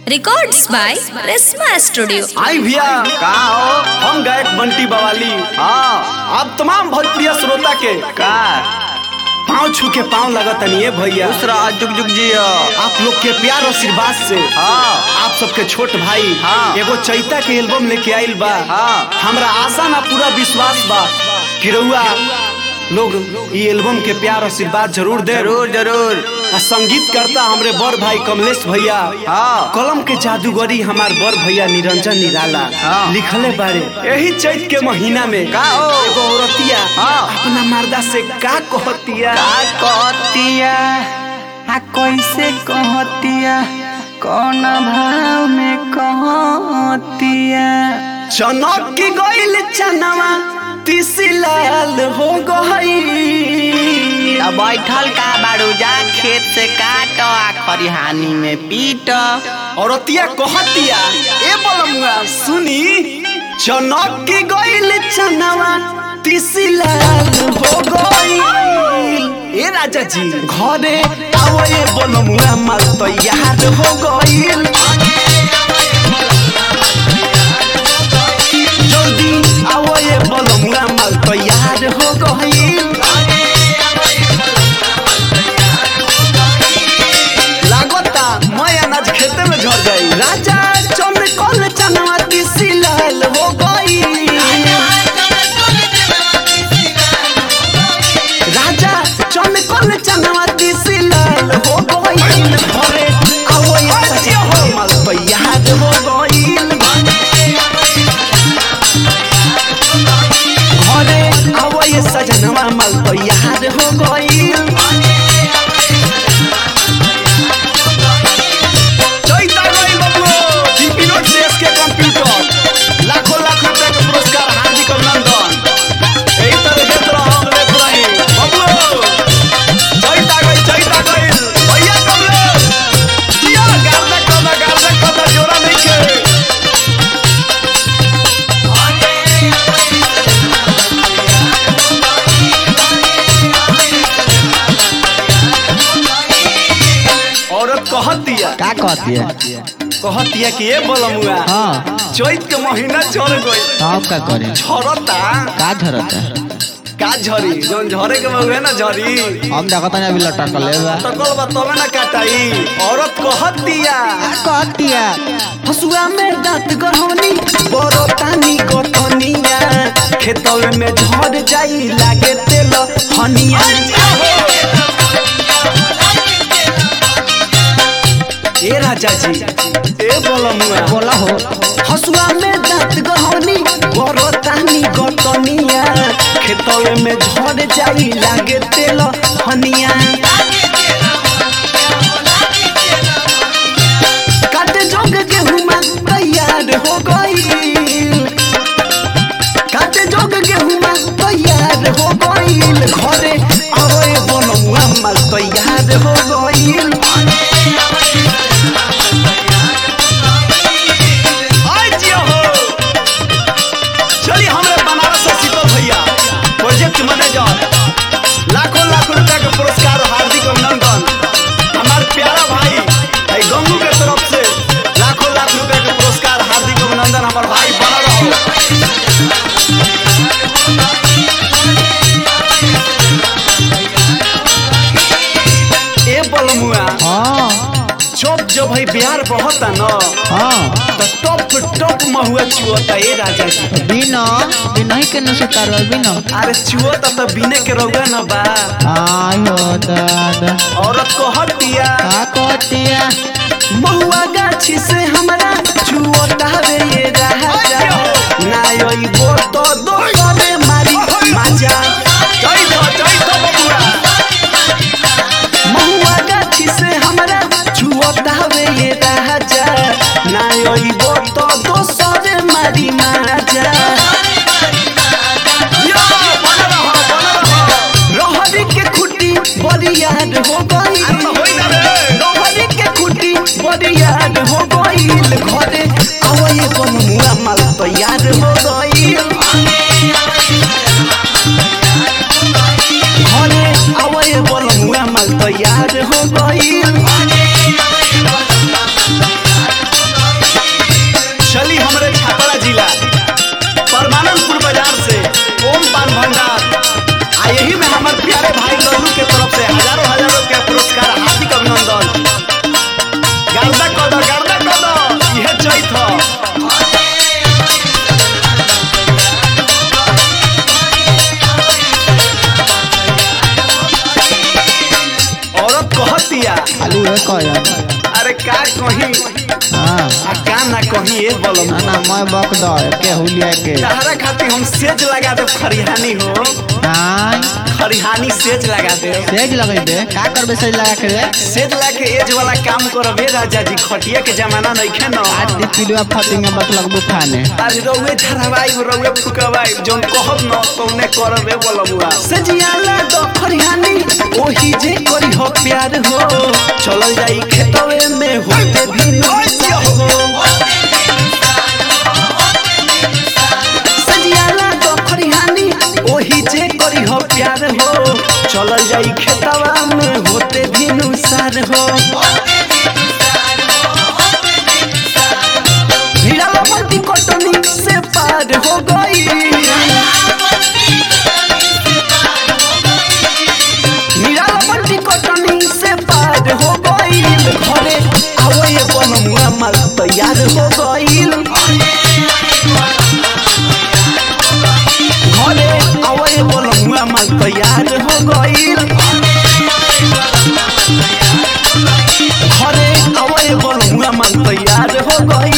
Records by Resma Studio. आई भैया का हो हम गायक बंटी बवाली हाँ आप तमाम भोजपुरिया श्रोता के का पाँव छू के पाँव लगत नहीं भैया दूसरा जुग जुग जियो आप लोग के प्यार और आशीर्वाद से हाँ आप सबके छोट भाई हाँ। एगो चैता के एल्बम लेके आइल बा हाँ। हमरा आशा ना पूरा विश्वास बा कि रउआ लोग ई एल्बम के प्यार आशीर्वाद जरूर दे जरूर जरूर आ संगीत करता हमरे बड़ भाई कमलेश भैया हाँ। कलम के जादूगरी हमार बड़ भैया निरंजन निराला हाँ। लिखले बारे यही चैत के महीना में का हो? एगो औरतिया हाँ। अपना मर्दा से का कहतिया का कहतिया आ कैसे कहतिया कौन भाव में कहतिया चनक की गइल चनवा तीसी लाल हो गई अब बैठल का बाड़ू जा खेत से काट आ खरिहानी में पीट औरतिया कहतिया ए बलमुआ सुनी चनक की गइल चनवा तीसी लाल हो गई ए राजा जी घरे आओ ए बलमुआ माल तैयार हो गइल जल्दी आओ ए बलमुआ माल तैयार हो गइल लागता मैं अनाज खेते में झड़ जाई राजा चमकल चनवा तीसी लाल हो गई राजा चमकल चनवा तीसी लाल हो गई घरे आओ ये सजी हमल तैयार हो गई घरे आओ ये सजनवा मल तैयार हो गई चैता गई बबलो जीपी नोट देश के कंप्यूटर लाखों लाख रुपए के पुरस्कार हार्दिक अभिनंदन यही तरह देत रहो हम लेत रही बबलो चैता गई चैता गई भैया कमले दिया गार्दा कदा गार्दा कदा जोरा नहीं के औरत कहत दिया का कहतिया कहत दिया कि ए बोलमुआ हाँ चैत के महीना चढ़ गई तब का करे झरता का झरता का झरी जोन झरे के महुए ना झरी हम देखत नहीं अभी लटकल बा तकल बा तबे ना काटाई औरत कहत दिया कहतिया हसुआ में दांत गढ़ौनी बड़ो तानी गठनिया खेतवे में झड़ जाई लागे तेल हनिया ए राजा जी ए बोलमुआ बोला हो हसुआ में दांत गहनी बड़ो तानी गटनिया खेतवे में झड़ जाई लागे तेल हनिया काटे जोग गेहूं तैयार हो गई काटे जोग गेहूं तैयार हो गईल घरे अरे बनमुआ माल तैयार हो गईल आइ जियो हो चलिए हमरे बनारस से शीतल भैया प्रोजेक्ट मैनेजर लाखों लाख रुपया के पुरस्कार और हार्दिक अभिनंदन हमार प्यारा भाई आई गंगू के तरफ से लाखों लाख रुपया के पुरस्कार हार्दिक अभिनंदन हमार भाई बना रहो ए बलमुआ हाँ जब जब भाई बिहार बहता न हाँ तो टप टप महुआ चुअता ए राजा जी बिना बिना ही के न सुतार बिना अरे चुअता तो बिने के रहुआ न बा आयो दादा औरत को हट दिया का कहतिया महुआ गाछी से हमरा चुअता रे ये राजा ना योई बो तो दो करे मारी माजा जय तो जय तो बबुआ महुआ गाछी से हमरा चुअता रे ये राजा ना योई बो तो दो सरे मारी माजा यो बना रहो बना रहो रहरी के खुटी बरियार हो गई रहरी के खुटी बरियार हो गई घरे आवए बनमुआ माल तैयार हो गई घरे आवए बनमुआ माल तैयार हो गई कहीं हाँ आ का ना कहीं ए बलम ना ना मैं बक दो के हुलिया के तहरा खातिर हम सेज लगा दे खरिहानी हो हाँ खरिहानी सेज लगा दे सेज लगेबे का करबे सेज लगा के रे सेज ला के एज वाला काम करबे राजा जी खटिया के जमाना नइखे न आज दी पिलुआ फटिंगे बत लगबू खाने आज रउए झरवाई रउए फुकवाई जोन कहब न तौने करबे बलमुआ सजियाला द खरिहानी ओही जे करी हो प्यार हो चलल जाई खेतवे में होते भी हो सजियाला द खरिहानी ओही जे करी हो प्यार हो चलल जाई खेतवा में होते भी नुसार हो हीरा मोती कटनी से पार हो गई हीरावती कटनी से पार हो गईल घरे आवए बनमुआ माल तैयार हो गईल घरे आवए बनमुआ माल तैयार हो गईल घरे आवए बनमुआ माल तैयार हो गईल